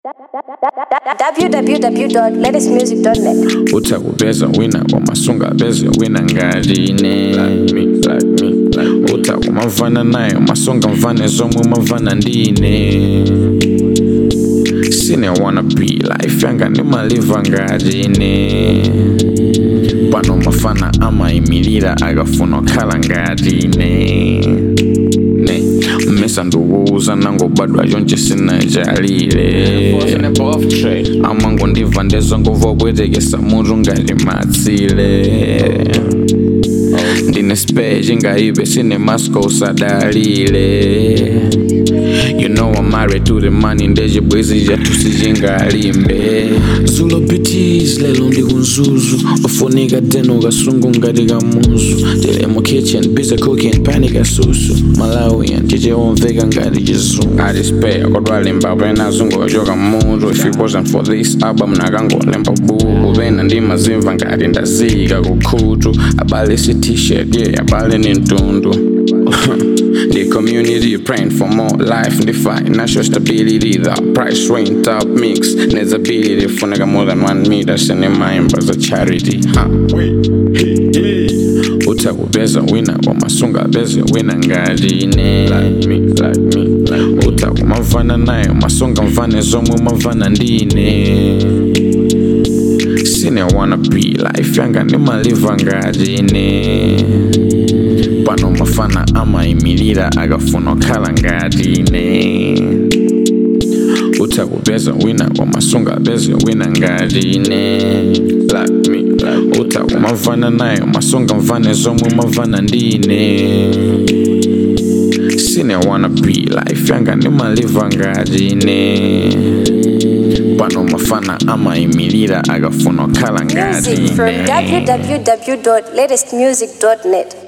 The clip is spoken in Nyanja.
www.latestmusic.net. utakubeza wina wamasunga beze wina ngarine utakumavana nayo masonga mvane zomwe mavana ndine sine wanna be life yanga ndimaliva ngatine pano mafana amayimirira akafuna okhala ngatine ne mmesa ndikuwuza nangobadwa chonche sinajalile amango ndibva ndezvangobva kubwetekesa mutu ngati matsile ndine spechi ngaibe sine masco usadalile You know I'm married to the money ndechibwezi chatusi chingalimbe zulo bitis lelo ndi kunzuzu ufunika teno kasungu ngati kamuzu tili mu kitchen busy cooking pani kasusu malawian tichewomveka ngati chizungu atispare kodwalemba pena zungochoka mutu if it wasn't for this album nakangolemba buku pena ndimazimva ngati ndazika kukhutu abale si t-shirt yeah abale ni mtundu The community praying for more life and the financial stability. The price range top mix needs ability. Funaga more than one meter. Sending my as a charity. Huh? utakubeza wina wamasunga beze wina ngatine utakumavana nayo masonga mvane zomwe mavana ndine sine wanna be life yanga ndimaliva ngatine pano mafana amayimirira akafuna okhala ngatine utakubeza wina wamasunga beze wina ngatine utakumavana nayo masonga mvane zomwe mavana ndine sine wanna be life yanga ndimaliva ngatine pano mafana amayimirira akafuna okhala Music from ngatine www.latestmusic.net.